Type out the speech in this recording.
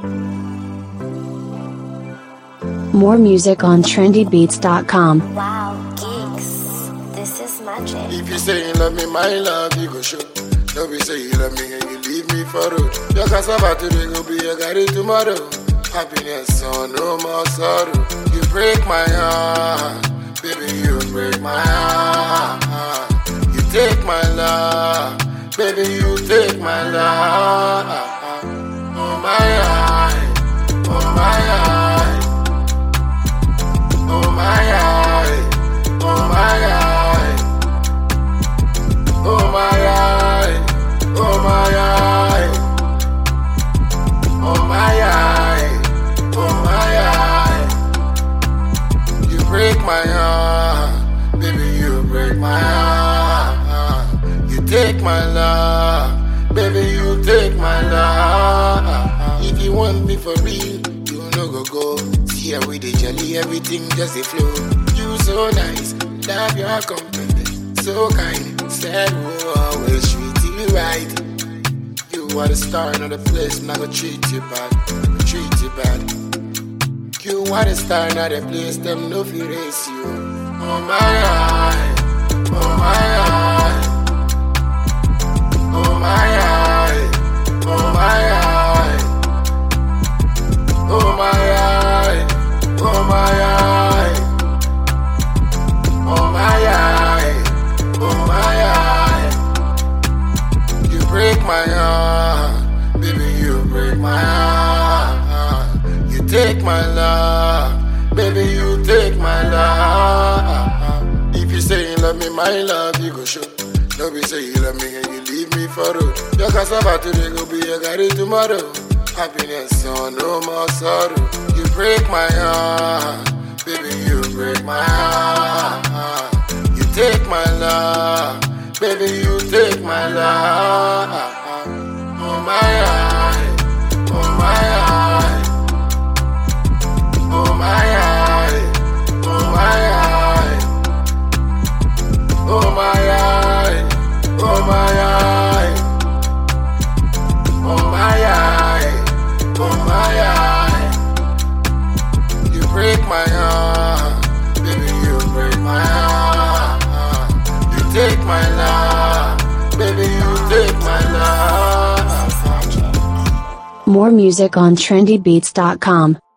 More music on trendybeats.com. Wow, geeks. This is magic. If you say you love me, my love, you go show. Don't be say you love me and you leave me for road. Your cassava today go be your garri tomorrow. Happiness, so no more sorrow. You break my heart, baby, you break my heart. You take my love, baby, you take my love. Oh my eye, oh my eye, oh my eye, oh my eye. Oh my eye, oh my eye, oh my eye, oh my eye. You break my heart, baby, you break my heart. You take my love, baby, you take my love. If you want me for real, you no go go. See how we dey jolly, everything just a flow. You so nice, love your company, so kind. Said we'll always treat you right. You are the star in the place, and I go treat you bad, I go treat you bad. You are the star in the place, them no fear race you. Oh my eye, oh my eye, oh my eye, oh my eye, oh my eye, oh my eye, oh my eye, oh my eye. You break my heart, baby, you break my heart. You take my love, baby, you take my love. If you say you love me, my love, you go show. Don't be say you love me and you leave me for road. Your cassava today go be your garri tomorrow. Happiness, so no more sorrow. You break my heart, baby, you break my heart. You take my love, baby, you take my love. Oh my eye, oh my eye, oh my eye, oh my eye, oh my eye, oh my eye, oh my eye, oh my eye. You break my heart, baby, you break my heart. You take my love, baby, you take my love. This is magic. More music on trendybeats.com.